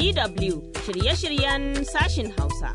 DW shirye-shiryen sashin Hausa.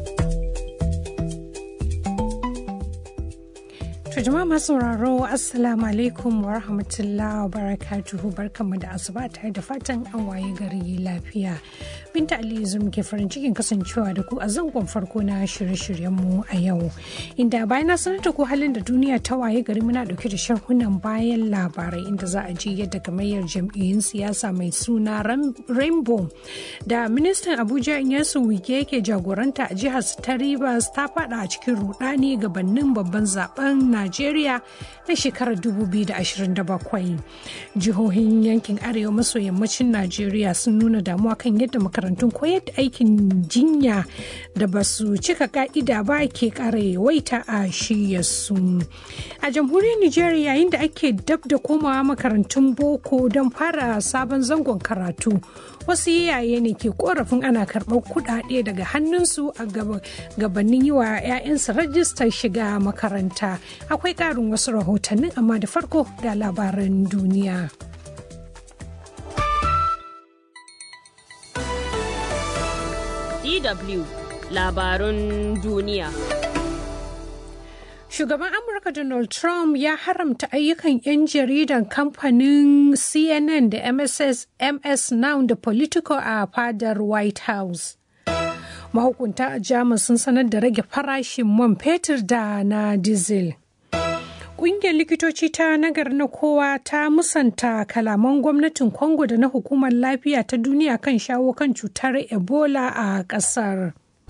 To jama'a masu sauraro Assalamu alaikum wa rahmatullahi wa barakatuhu barkanmu da asuba tare da fatan an waye gari lafiya. Binta Aliyu zum ke farin cikin kasancewa da ku a zangon farko na shirye-shiryenmu a yau. Inda bayan na sanar da ku halin da duniya ta waye gari muna dauke da sharhunan bayan labarai inda za a ji yadda gamayyar jam'iyyun siyasa mai suna Rainbow da ministan Abuja Inyesu Wike yake jagoranta a jihar ta Rivers ta fada a cikin rudani gabanin babban zaben Najeriya na shekarar 2027. Jihohin yankin arewa maso yammacin Najeriya sun nuna damuwa kan yadda makarantun koyar da aikin jinya da ba su cika ka'ida ba ke kara yawaita a shiyarsu. A jamhuriyar Nijar yayin da ake dab da komawa makarantun boko don fara sabon zangon karatu. Wasu iyaye ne ke korafin ana karɓar kuɗaɗe daga hannunsu a gabanin yi wa 'ya'yansu rajistar shiga makaranta. Akwai ƙarin wasu rahotannin amma da farko ga labaran duniya. DW labarun duniya. Shugaban Amurka Donald Trump ya haramta ayyukan 'yan jaridan kamfanin CNN da MSS, MS Now da Politico a fadar White House. Mahukunta a Jamus sun sanar da rage farashin man fetur da na diesel. Ƙungiyar likitoci ta nagar na kowa ta musanta kalaman gwamnatin Congo da na hukumar lafiya ta duniya kan shawo kan cutar Ebola a ƙasar.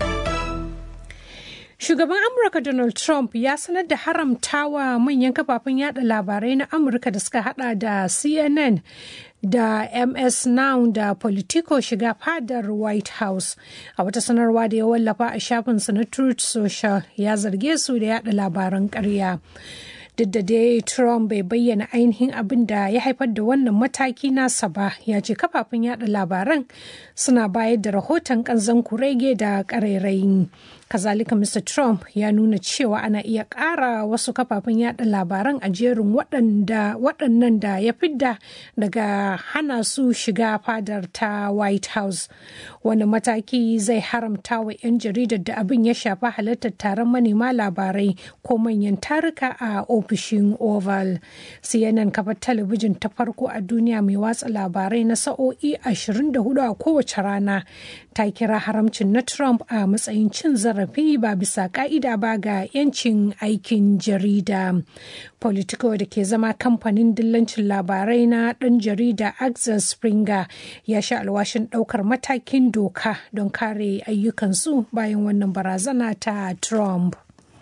Shugaban Amurka Donald Trump ya sanar da haramtawa manyan kafafen yada labarai na Amurka da suka hada da CNN da MS Now da Politico shiga fadar White House. A wata sanarwa da ya wallafa a shafinsa na Truth Social ya zarge su da yada labaran ƙarya. duk da dai Trump bai bayyana ainihin abin da ya haifar da wannan mataki nasa ba ya ce kafafen yada labaran suna bayar da rahoton kanzan kurege da ƙarairayi. kazalika mr trump ya nuna cewa ana iya ƙara wasu kafafen yada labaran a jerin waɗannan da ya fidda daga hana su shiga fadar ta white house wani mataki zai haramta wa 'yan jaridar da abin ya shafa halartar taron manema labarai ko manyan taruka a ofishin oval cnn kafar talabijin ta farko a duniya mai watsa labarai na sa'o'i 24 a kowace rana ta kira haramcin na trump a matsayin cin zarafi ba bisa ka'ida ba ga 'yancin aikin jarida politico da ke zama kamfanin dillancin labarai na ɗan jarida axel springer ya sha alwashin ɗaukar matakin doka don kare ayyukansu bayan wannan barazana ta trump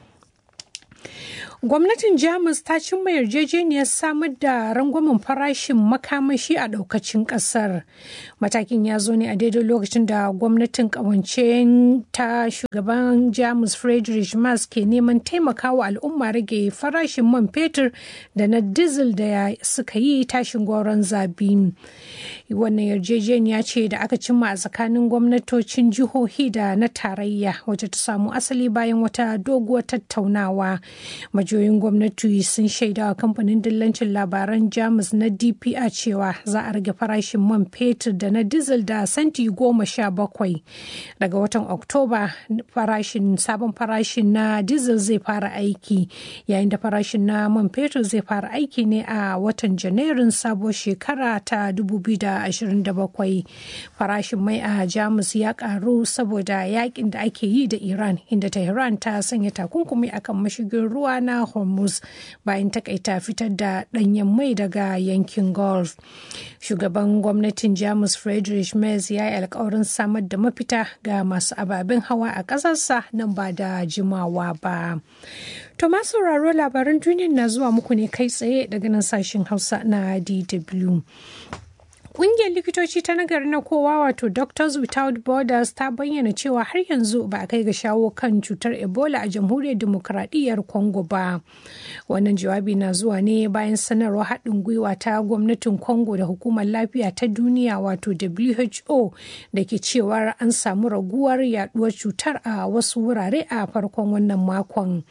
gwamnatin jamus ta cimma yarjejeniyar samar da rangwamen farashin makamashi a daukacin kasar matakin ya zo ne a daidai lokacin da gwamnatin kawance ta shugaban jamus friedrich Merz ke neman taimakawa al'umma rage farashin man fetur da na diesel da suka yi tashin goron zabi wannan yarjejeniya ce da aka cimma a tsakanin gwamnatocin jihohi da na tarayya wacce ta samu asali bayan wata doguwar tattaunawa majiyoyin gwamnati sun shaida wa kamfanin dillancin labaran jamus na dpa cewa za a rage farashin man fetur da na diesel da santi goma sha bakwai daga watan oktoba farashin sabon farashin na diesel zai fara aiki yayin da farashin na man fetur zai fara aiki ne a watan janairun sabuwar shekara ta 2027 farashin mai a jamus ya karu saboda yakin da ake yi da iran inda tehran ta sanya takunkumi akan mashigin ruwa na hormuz bayan takaita fitar da danyen mai daga yankin gulf shugaban gwamnatin jamus friedrich merz ya yi alkawarin samar da mafita ga masu ababen hawa a ƙasarsa nan ba da jimawa ba to masu sauraro labaran duniya na zuwa muku ne kai tsaye daga nan sashen hausa na dw Ƙungiyar likitoci ta nagari na kowa wato Doctors Without Borders ta bayyana cewa har yanzu ba a kai ga shawo kan cutar Ebola a jamhuriyar demokuraɗiyyar Congo ba. Wannan jawabi na zuwa ne bayan sanarwar haɗin gwiwa ta gwamnatin Congo da hukumar lafiya ta duniya wato WHO da ke cewar an samu raguwar yaduwar cutar a wasu wurare a farkon wannan makon.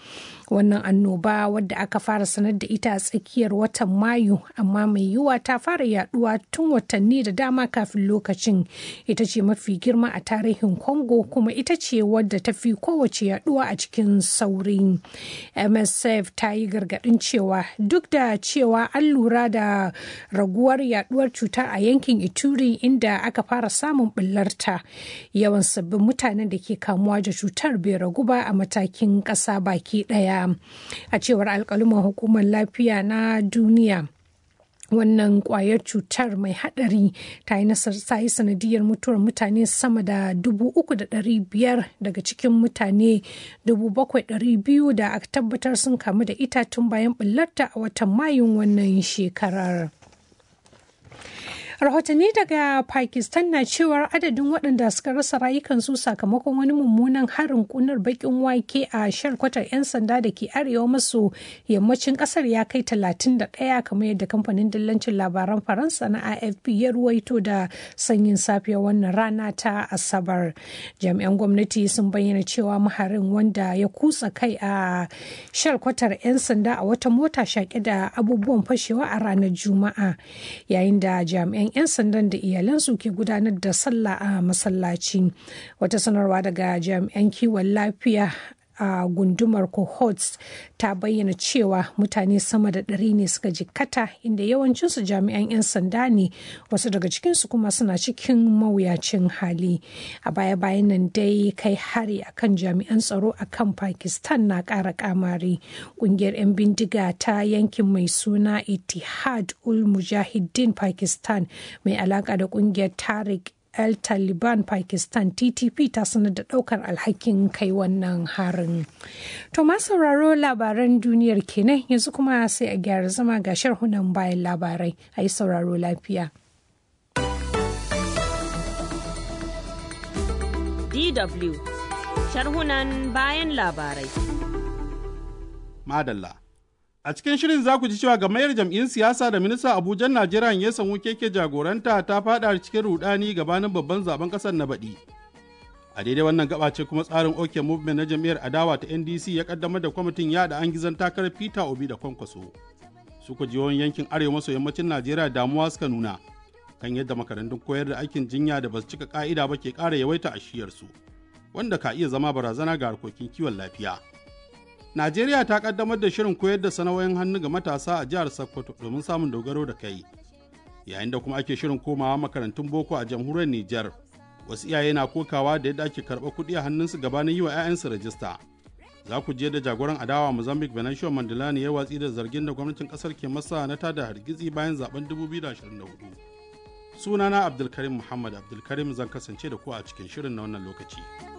wannan annoba wadda aka fara sanar da ita a tsakiyar watan mayu amma mai yiwuwa ta fara yaduwa tun watanni da dama kafin lokacin ita ce mafi girma a tarihin congo kuma ita ce wadda ta fi kowace yaduwa a cikin sauri msf ta yi gargadin cewa duk da cewa an lura da raguwar yaduwar cutar a yankin ituri inda aka fara samun bullarta yawan sabbin mutanen da ke kamuwa da cutar bai ragu ba a matakin ƙasa baki ɗaya a cewar alkaluman hukumar lafiya na duniya wannan kwayar cutar mai hadari ta yi ta yi sanadiyar mutuwar mutane sama da dubu uku da ɗari biyar daga cikin mutane dubu bakwai ɗari biyu da aka tabbatar sun kamu da ita tun bayan ɓullarta a watan mayun wannan shekarar. rahotanni daga pakistan na cewar adadin waɗanda suka rasa rayukansu sakamakon wani mummunan harin kunar bakin wake a shalkwatar 'yan sanda da ke arewa maso yammacin ƙasar ya kai 31 kamar yadda kamfanin dillancin labaran faransa na afp ya ruwaito da sanyin safiya wannan rana ta asabar jami'an gwamnati sun bayyana cewa maharin wanda ya kutsa kai a shalkwatar 'yan sanda a wata mota shaƙe da abubuwan fashewa a ranar juma'a yayin da jami'an 'yan sandan da iyalansu ke gudanar da sallah a masallaci wata sanarwa daga jami'an kiwon lafiya a gundumar cohorts ta bayyana cewa mutane sama da ɗari ne suka jikkata inda yawancinsu jami'an 'yan sanda ne wasu daga cikinsu kuma suna cikin mawuyacin hali a baya-bayan nan dai kai hari akan jami'an tsaro a kan pakistan na ƙara kamari ƙungiyar 'yan bindiga ta yankin mai suna itihad ul mujahideen pakistan mai alaƙa da ƙungiyar tariq el taliban pakistan ttp ta sanar da daukar alhakin kai wannan harin to ma sauraro labaran duniyar kenan yanzu kuma sai a gyara zama ga sharhunan bayan labarai a yi sauraro lafiya dw sharhunan bayan labarai madalla A cikin shirin za ku ji cewa gamayyar jam'iyyun siyasa da minista Abuja Najeriya ya samu keke jagoranta ta fada cikin rudani gabanin babban zaben kasar na baɗi. A daidai wannan gaba ce kuma tsarin OK Movement na jam'iyyar adawa ta NDC ya kaddamar da kwamitin yada an gizon takarar Peter Obi da Kwankwaso. Su ku jihohin yankin arewa maso yammacin Najeriya damuwa suka nuna kan yadda makarantun koyar da aikin jinya da basu cika ka'ida ba ke ƙara yawaita a shiyarsu, wanda ka iya zama barazana ga harkokin kiwon lafiya. Najeriya ta kaddamar da shirin koyar da sana'o'in hannu ga matasa a jihar Sokoto domin samun dogaro da kai. Yayin da kuma ake shirin komawa makarantun boko a jamhuriyar Nijar, wasu iyaye na kokawa da yadda ake karɓar kuɗi a hannunsu gabanin yi wa 'ya'yansu rajista. Za ku je da jagoran adawa Mozambique Venancio Mandela ne ya watsi da zargin da gwamnatin ƙasar ke masa na tada hargitsi bayan zaben 2024. Sunana Abdulkarim Muhammad Abdulkarim zan kasance da ku a cikin shirin na wannan lokaci.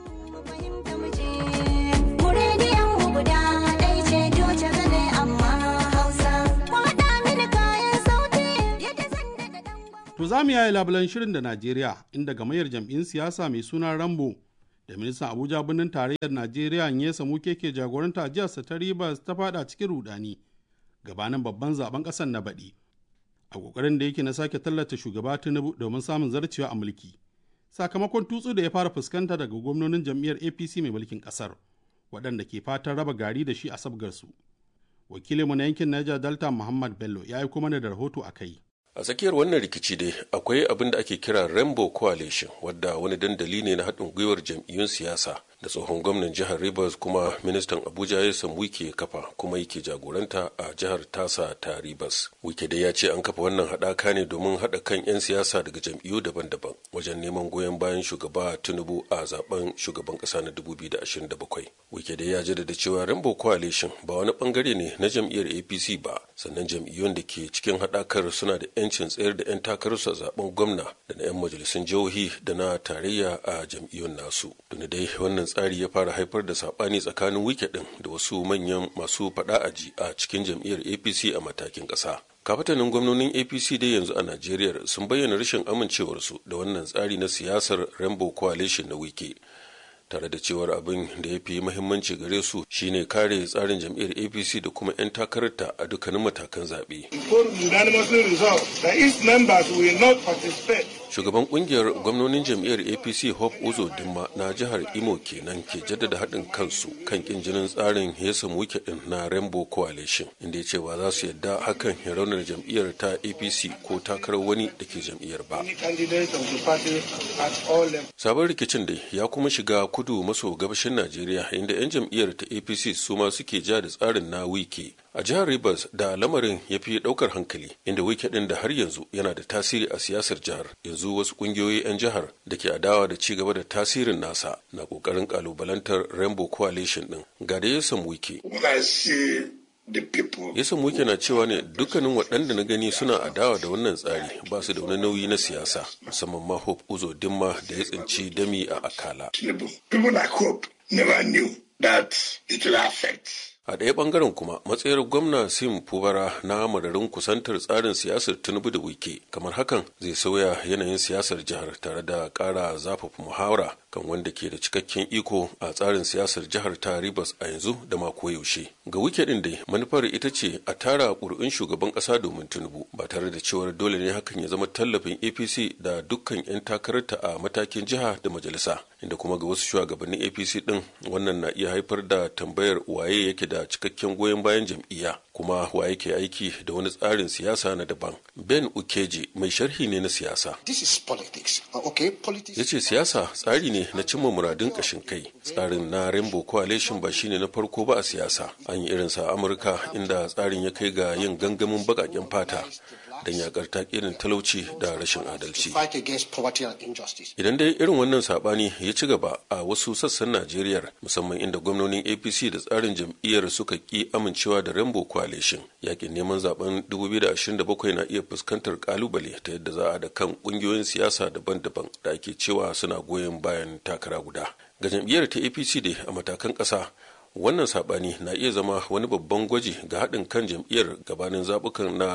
guda ɗaya ce doce zane amma hausa kwaɗa mini kayan sauti yadda zan daɗa ɗan To za mu yayi labulan shirin da Najeriya inda gamayyar jam'in siyasa mai suna Rambo da ministan Abuja birnin tarayyar Najeriya ya samu keke jagoranta jihar ta Rivers ta fada cikin rudani gabanin babban zaben ƙasar na baɗi. A ƙoƙarin da yake na sake tallata shugaba Tinubu domin samun zarcewa a mulki. Sakamakon tutsu da ya fara fuskanta daga gwamnonin jam'iyyar APC mai mulkin ƙasar. waɗanda ke fatan raba gari da shi a sabgarsu. Wakilinmu na yankin Niger Delta Muhammad Bello ya aiko mana da rahoto a kai. A tsakiyar wannan rikici dai akwai abin da ake kira Rainbow Coalition wadda wani dandali ne na haɗin gwiwar jam'iyyun siyasa da tsohon gwamnan jihar Rivers kuma ministan Abuja ya san wike kafa kuma yake jagoranta a jihar tasa ta Rivers. Wike dai ya ce an kafa wannan haɗaka ne domin haɗa kan 'yan siyasa daga jam'iyyu daban-daban wajen neman goyon bayan shugaba Tinubu a zaben shugaban ƙasa na 2027. Wike dai ya jaddada cewa Rainbow Coalition ba wani bangare ne na jam'iyyar APC ba sannan jam'iyyun da ke cikin haɗakar suna da 'yancin tsayar da 'yan takararsu a zaben gwamna da na 'yan majalisun jihohi da na tarayya a jam'iyyun nasu. Tuni dai wannan tsari ya fara haifar da saɓani tsakanin wike ɗin da wasu manyan masu faɗa aji a cikin jam'iyyar APC a matakin ƙasa. kafatanin gwamnonin apc dai yanzu a najeriya sun bayyana rashin amincewarsu da wannan tsari na siyasar rainbow coalition na wike tare da cewar abin da ya fi mahimmanci gare su shine kare tsarin jam'iyyar apc da kuma 'yan takararta a dukkanin matakan zaɓe. shugaban kungiyar gwamnonin jam'iyyar apc hope uzo dimma na jihar imo kenan ke jaddada haɗin kansu kan kin jinin tsarin hesam wike din na rainbow coalition inda ya ce ba za su yadda hakan ya raunar jam'iyyar ta apc ko takarar wani da ke jam'iyyar ba sabon rikicin dai ya kuma shiga kudu maso gabashin najeriya inda 'yan jam'iyyar ta apc su ma suke ja da tsarin na wike a jihar rivers da lamarin ya fi daukar hankali inda wike din da har yanzu yana da tasiri a siyasar jihar yanzu wasu kungiyoyi 'yan jihar da ke adawa da ci gaba da tasirin nasa na kokarin kalubalantar rainbow coalition din ga da ya samu wike ya samu wike na cewa ne dukkanin waɗanda na gani suna adawa da wannan tsari ba su da wani nauyi na siyasa musamman ma hope uzo dimma da ya tsinci dami a akala a ɗaya ɓangaren kuma matsayar gwamna sim fubara na madarin kusantar tsarin siyasar tinubu da wike kamar hakan zai sauya yanayin siyasar jihar tare da ƙara zafafa muhawara kan wanda ke da cikakken iko a tsarin siyasar jihar ta ribas a yanzu da mako yaushe ga wike ɗin dai manufar ita ce a tara ƙuri'un shugaban ƙasa domin tinubu ba tare da cewar dole ne hakan ya zama tallafin apc da dukkan 'yan takararta a matakin jiha da majalisa inda kuma ga wasu shugabannin apc ɗin wannan na iya haifar da tambayar waye yake da cikakken goyon bayan jam'iyya kuma wa yake aiki da wani tsarin siyasa na daban ben ukeji mai sharhi ne na siyasa ya ce siyasa tsari ne na cimma muradun kashin kai tsarin na rainbow coalition ba shine na farko ba a siyasa an yi irinsa a amurka inda tsarin ya kai ga yin gangamin baƙaƙen fata don yakar takirin talauci da rashin adalci. Idan dai irin wannan sabani ya ci gaba a wasu sassan Najeriya musamman inda gwamnonin APC da tsarin jam'iyyar suka ki amincewa da Rainbow Coalition yakin neman zaben 2027 na iya fuskantar kalubale ta yadda za a da kan kungiyoyin siyasa daban-daban da ake cewa suna goyon bayan takara guda. Ga jam'iyyar ta APC dai a matakan ƙasa wannan sabani na iya zama wani babban gwaji ga haɗin kan jam'iyyar gabanin zaɓukan na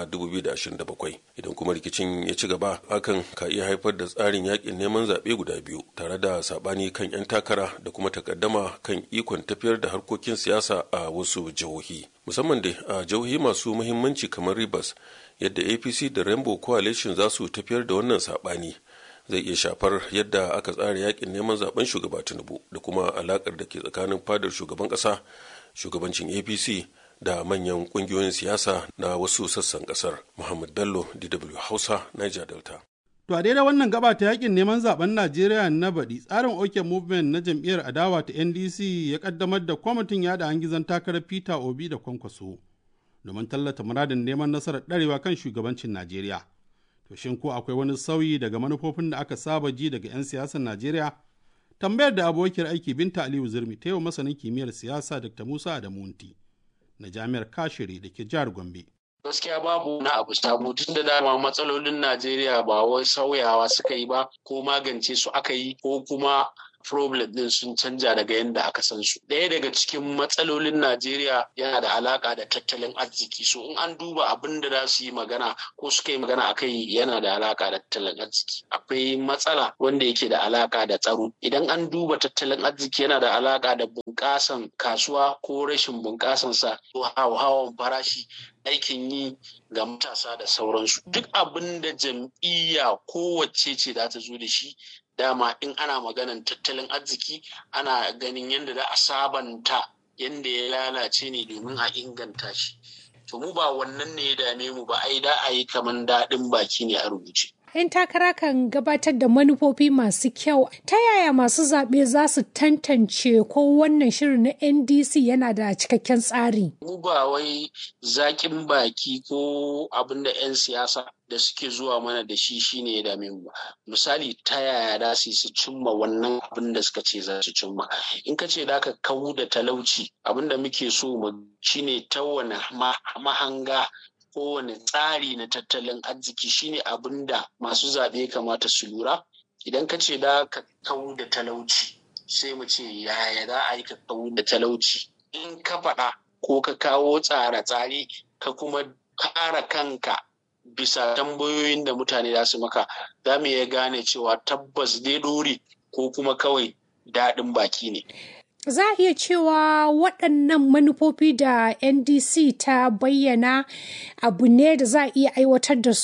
2027 idan kuma rikicin ya ci gaba hakan ka iya haifar da tsarin yakin neman zaɓe guda biyu tare da sabani kan 'yan takara da kuma takaddama kan ikon tafiyar da harkokin siyasa a wasu jihohi musamman da a jihohi masu muhimmanci kamar rivers yadda apc da rainbow coalition za su tafiyar da wannan sabani zai iya shafar yadda aka tsara yakin neman zaben shugaba tinubu da kuma alakar da ke tsakanin fadar shugaban kasa shugabancin apc da manyan kungiyoyin siyasa na wasu sassan kasar muhammad bello dw hausa niger delta To a daidai wannan gaba ta yakin neman zaben Najeriya na baɗi tsarin OK Movement na jam'iyyar adawa ta NDC ya kaddamar da kwamitin yada hangizan takarar Peter Obi da Kwankwaso domin tallata muradin neman nasarar ɗarewa kan shugabancin Najeriya. To shin ko akwai wani sauyi daga manufofin da aka saba ji daga 'yan siyasar Najeriya? Tambayar da abokiyar aiki Binta Aliyu Zurmi ta yau masanin kimiyyar siyasa Dr. Musa Adamunti na Jami'ar Kashiri da ke jihar Gombe. gaskiya babu na abu sabo tun da dama matsalolin Najeriya ba wai sauyawa suka yi ba ko magance su aka yi ko kuma problem din sun canja daga yadda aka san su. Ɗaya daga cikin matsalolin Najeriya yana da alaka da tattalin arziki. So in an duba abin da za su yi magana ko suka yi magana akai yana da alaka da tattalin arziki. Akwai matsala wanda yake da alaka da tsaro. Idan an duba tattalin arziki yana da alaka da bunƙasan kasuwa ko rashin bunƙasan sa ko hawan farashi aikin yi ga matasa da sauransu. Duk abin da jam'iyya kowace ce za ta zo da shi dama in ana maganan tattalin arziki ana ganin yadda za a sabanta yadda ya lalace ne domin a inganta shi to mu ba wannan ne ya dame mu ba ai da a yi kaman daɗin baki ne a rubuce 'yan takara kan gabatar da manufofi masu kyau ta yaya masu zaɓe za su tantance ko wannan shirin na ndc yana da cikakken tsari mu ba wai zaƙin baki ko abin da 'yan siyasa da suke zuwa mana da shi shine ya dame mu misali ta yaya da su su cimma wannan abin da suka ce za su cimma in ka ce da ka kawu da talauci abin da muke so mu shine ta wani mahanga kowane tsari na tattalin arziki shine abin da masu zaɓe kamata su lura idan ka ce da ka kawu da talauci sai mu ce yaya za a yi ka kawu da talauci in ka faɗa ko ka kawo tsare-tsare ka kuma kara kanka bisa tambayoyin da mutane za su maka za mu iya gane cewa tabbas dai dore ko kuma kawai daɗin baki ne. Za a iya cewa waɗannan manufofi da NDC ta bayyana abu ne da za a iya aiwatar da su?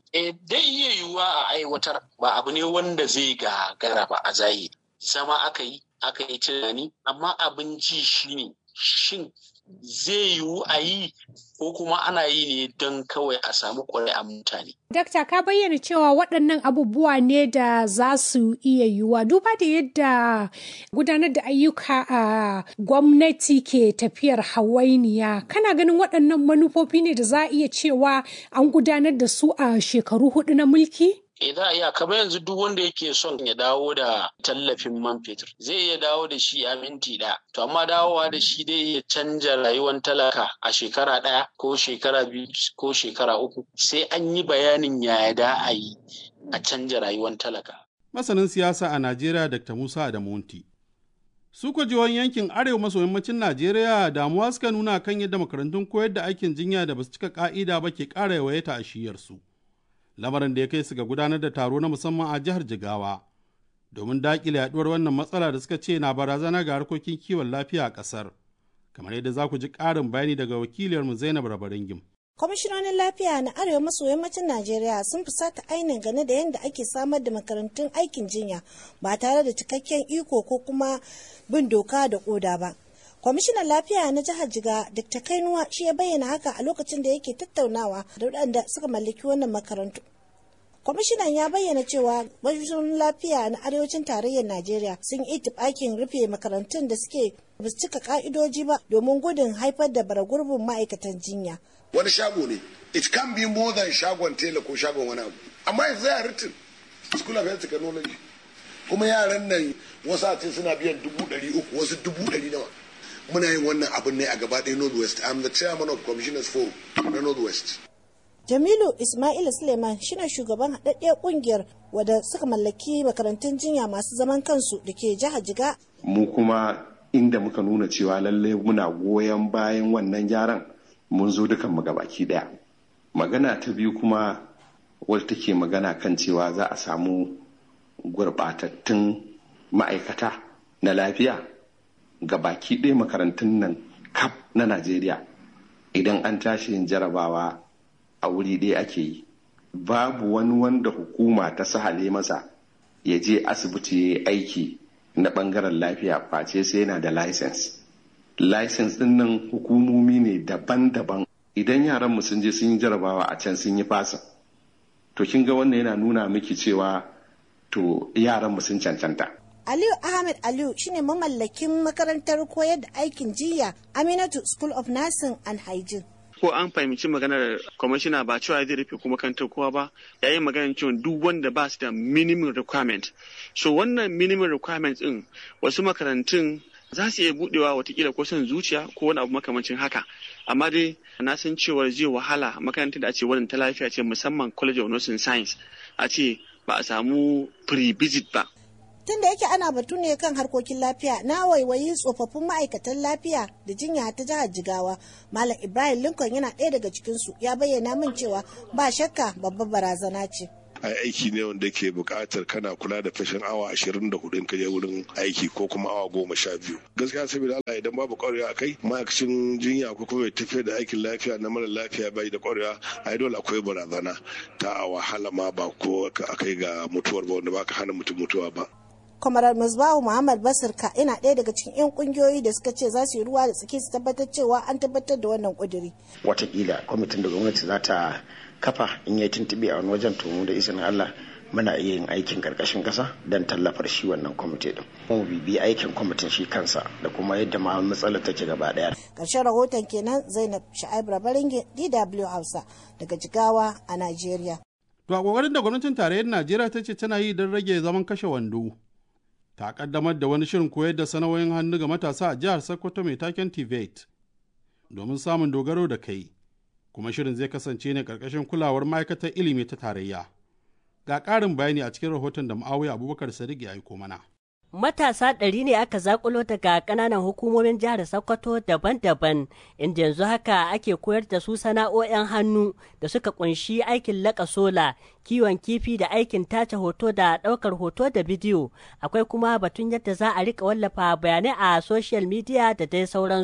Eh, dai iya yiwuwa a aiwatar ba abu ne wanda zai gagara ba a zahiri. Zama aka yi, aka yi tunani, amma abin ji shi ne shin zai yiwu a yi ko kuma ana yi ne don kawai a samu ƙuri'an mutane. Dakta ka bayyana cewa waɗannan abubuwa ne da za su iya yiwuwa duba da yadda gudanar da ayyuka a gwamnati ke tafiyar hawainiya kana ganin waɗannan manufofi ne da za a iya cewa an gudanar da su a shekaru hudu na mulki? Eh za a iya kamar yanzu duk wanda yake son ya dawo da tallafin man fetur zai iya dawo da shi a minti ɗaya. To amma dawowa da shi dai ya canja rayuwar talaka a shekara ɗaya ko shekara biyu ko shekara uku sai an yi bayanin yaya da a yi a canja rayuwar talaka. Masanin siyasa a Najeriya Dr. Musa Adamunti. Su kwa jihohin yankin arewa maso yammacin Najeriya damuwa suka nuna kan yadda makarantun koyar da aikin jinya da basu cika ka'ida ba ke ƙara yawaita a shiyarsu. Lamarin da ya kai su ga gudanar da taro na musamman a jihar Jigawa. Domin daƙile yaɗuwar wannan matsala da suka ce na barazana ga harkokin kiwon lafiya a ƙasar. Kamar yadda za ku ji ƙarin bayani daga wakiliyarmu Zainab Rabaringim. kwamishinonin lafiya na arewa maso yammacin najeriya sun fusata ainihin gane da yadda ake samar da makarantun aikin jinya ba tare da cikakken iko ko kuma bin doka da koda ba kwamishinan lafiya na jihar jiga dr kainuwa shi ya bayyana haka a lokacin da yake tattaunawa da waɗanda suka mallaki wannan makarantu kwamishinan ya bayyana cewa kwamishinonin lafiya na arewacin tarayyar najeriya sun yi itibakin rufe makarantun da suke ba su cika ka'idoji ba domin gudun haifar da baragurbin ma'aikatan jinya wani shago ne it can be more than shagon tela ko shagon wani abu amma yanzu ya written school of health technology kuma yaran nan wasu a ce suna biyan dubu ɗari uku wasu dubu ɗari nawa muna yin wannan abin ne a gaba ɗaya northwest i'm the chairman of commissioners forum na northwest Jamilu Ismail Suleiman shine shugaban haɗaɗɗiyar ƙungiyar wadda suka mallaki makarantun jinya masu zaman kansu da ke jihar Jiga. Mu kuma inda muka nuna cewa lallai muna goyon bayan wannan gyaran mun zo dukan mu gabaki ɗaya. Magana ta biyu kuma wadda take magana kan cewa za a samu gurɓatattun ma'aikata na lafiya ga baki ɗaya makarantun nan kaf na Najeriya idan an tashi yin jarabawa a wuri ɗaya ake yi babu wani wanda hukuma ta sahale masa ya je asibiti ya aiki na ɓangaren lafiya face sai yana da license license ɗin nan hukumomi ne daban-daban idan yaran mu sun je sun yi jarabawa a can sun yi fasa to kin ga wannan yana nuna miki cewa to yaran mu sun cancanta Aliyu Ahmed Aliyu shine mamallakin makarantar koyar da aikin jiya Aminatu School of Nursing and Hygiene. ko an fahimci maganar kwamishina ba cewa zai rufe kuma kantar kowa ba yayin maganar cewa duk wanda ba su da minimum requirement so wannan minimum requirement din wasu makarantun za su iya budewa watakila ko son zuciya ko wani abu makamancin haka amma dai na san cewa zai wahala makarantar da a ce wannan ta lafiya ce musamman college of nursing science a ce ba a samu pre-visit ba tun da yake ana batu ne kan harkokin lafiya na waiwayi tsofaffin ma'aikatan lafiya da jinya ta jihar jigawa malam ibrahim lincoln yana ɗaya daga cikinsu ya bayyana min cewa ba shakka babbar barazana ce a aiki ne wanda ke buƙatar kana kula da fashin awa ashirin da hudu ka je wurin aiki ko kuma awa goma sha biyu gaskiya saboda Allah idan babu ƙwarewa a kai ma'aikacin jinya ko kuma mai tafiyar da aikin lafiya na mara lafiya bai da ƙwarewa a dole akwai barazana ta a wahala ma ba ko a kai ga mutuwar ba wanda ba ka hana mutum mutuwa ba kwamarar musbahu muhammad basirka yana ɗaya daga cikin 'yan kungiyoyi da suka ce za su yi ruwa da tsaki su tabbatar cewa an tabbatar da wannan kuduri watakila kwamitin da gwamnati za ta kafa in yi tuntuɓe a wani wajen tomu da izinin allah muna iya yin aikin karkashin ƙasa don tallafar shi wannan kwamiti din mu bibi aikin kwamitin shi kansa da kuma yadda ma matsalar take gaba ɗaya ƙarshen rahoton kenan zainab sha'ib rabaringe dw hausa daga jigawa a najeriya To a ƙoƙarin da gwamnatin tarayyar Najeriya ta ce tana yi don rage zaman kashe wando. ta kaddamar da wani shirin koyar da sana'o'in hannu ga matasa a jihar Sokoto mai taken TVET domin samun dogaro da kai, kuma shirin zai kasance ne ƙarƙashin kulawar ma'aikatar ilimi ta tarayya. Ga ƙarin bayani a cikin rahoton da Ma'awiya Abubakar Sadiq ya aiko mana. Matasa ɗari ne aka zakulo daga ƙananan hukumomin jihar Sokoto daban-daban, inda yanzu haka ake koyar da su sana'o'in hannu da suka kunshi aikin laƙa sola, kiwon kifi da aikin tace hoto da ɗaukar hoto da bidiyo. Akwai kuma batun yadda za a rika wallafa bayanai a social media da dai sauransu.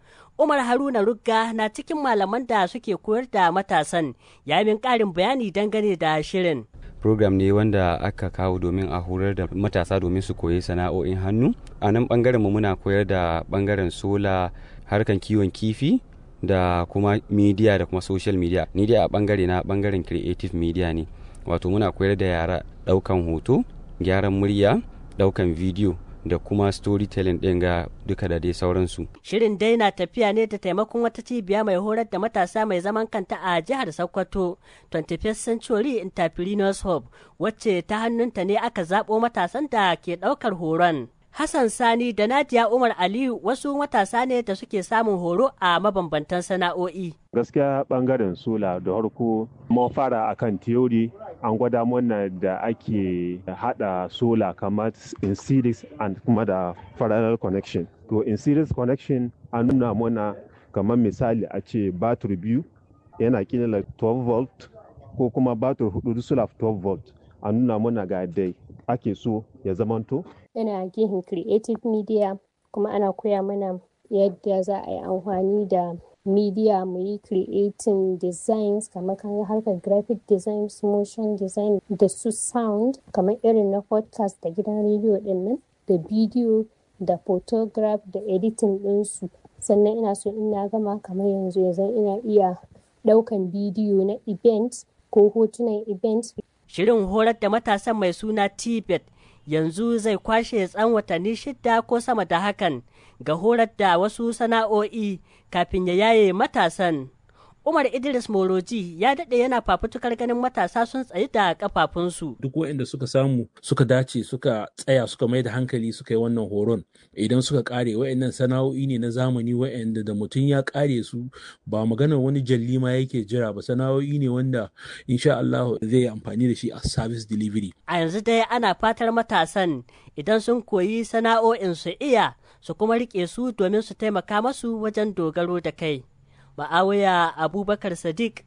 Umar Haruna Rugga na cikin malaman da suke koyar da matasan ya min ƙarin bayani dangane da shirin. program ne wanda aka kawo domin a horar da matasa domin su koyi sana'o'in hannu a nan bangaren mu muna koyar da bangaren sola harkan kiwon kifi da kuma media da kuma social media ni dai a bangare na bangaren creative media ne wato muna koyar da yara daukan hoto gyaran murya daukan video da kuma storytelling ɗin ga duka da dai sauransu. Shirin dai na tafiya ne da taimakon wata cibiya mai horar da matasa mai zaman kanta a jihar Sokoto, 21st Century Entrepreneurs Hub, wacce ta hannunta ne aka zaɓo matasan da ke ɗaukar horon. Hassan Sani da Nadia Umar Aliyu wasu matasa ne da suke samun horo a mabambantan sana'o'i. Gaskiya bangaren sola da harko mun fara akan theory an gwada mana da ake hada sola kamar in series and kuma da parallel connection. To in series connection an nuna mana kamar misali a ce batir biyu yana kila 12 volt ko kuma batir hudu sola 12 volt a nuna mana ga dai ake so ya zamanto yana gihin creative media kuma ana koya mana yadda za a yi amfani da media mu yi creating designs kamar kan harkar graphic designs motion design da su sound kamar irin na podcast da gidan rediyo din nan da bidiyo da photograph da editing ɗinsu sannan ina so in na gama kamar yanzu yanzu ina iya ɗaukan bidiyo na event ko hotunan event Shirin horar da matasan mai suna Tibet yanzu zai kwashe tsan watanni shida ko sama da hakan ga horar da wasu sana'o'i kafin ya yaye matasan. Umar Idris Moroji ya daɗe yana fafutukar ganin matasa sun tsayi da kafafunsu. Duk waɗanda suka samu suka dace suka tsaya suka mai da hankali suka yi wannan horon idan suka kare waɗannan sana'o'i ne na zamani waɗanda da mutum ya kare su ba maganar wani jalli ma yake jira ba sana'o'i ne wanda insha Allah zai yi amfani da shi a service delivery. A yanzu dai ana fatar matasan idan sun koyi sana'o'in su iya su kuma riƙe su domin su taimaka masu wajen dogaro da kai. Ma'awiya Abubakar Sadiq,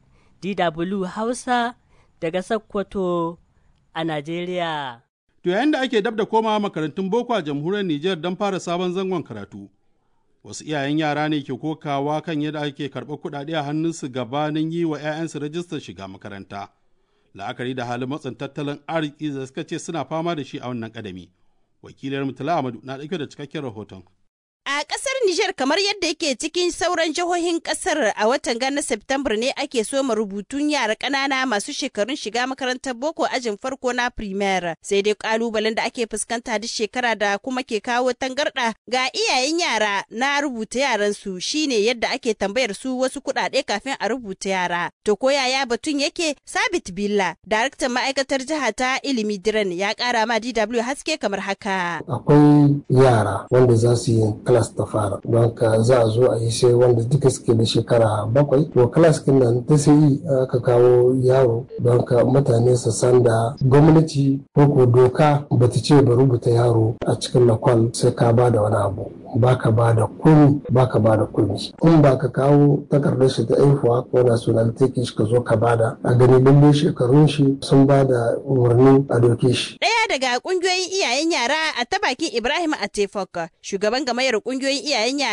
DW Hausa daga Sokoto a Najeriya. To yayin da ake dab da komawa makarantun boko a jamhuriyar Nijar don fara sabon zangon karatu. Wasu iyayen yara ne ke kokawa kan yadda ake karɓar kuɗaɗe a hannunsu gabanin yi wa 'ya'yansu rajistar shiga makaranta. La'akari da halin matsin tattalin arziki da suka ce suna fama da shi a wannan ƙadami. Wakilar Mutala Amadu na ɗauke da cikakken rahoton. A ƙasar Nijar kamar yadda yake cikin sauran jihohin ƙasar a watan gana Septambar ne ake soma rubutun yara ƙanana masu shekarun shiga makarantar boko ajin farko na primaire sai dai ƙalubalen da ake fuskanta duk shekara da kuma ke kawo tangarɗa ga iyayen yara na rubuta yaran su shine yadda ake tambayar su wasu kuɗaɗe kafin a rubuta yara. To ko yaya batun yake Sabit Billa, daraktan ma'aikatar jiha ta ilimi Diren ya ƙara ma DW haske kamar haka. Akwai yara wanda za su yi class ta fara don ka za a zo a yi sai wanda duka suke da shekara bakwai to class kin nan ta sai aka kawo yaro don ka mutane su san da gwamnati ko ko doka bata ce ba rubuta yaro a cikin lakwal sai ka ba da wani abu baka ba da kuni baka ba da kuni in ba ka kawo takardar shi ta aihuwa ko nationality shi ka zo ka bada a gani lalle shekarun shi sun ba da umarni a doke shi Ɗaya daga ƙungiyoyin iyayen yara a ta bakin Ibrahim Atefok, shugaban gamayar ƙungiyoyin iyayen yara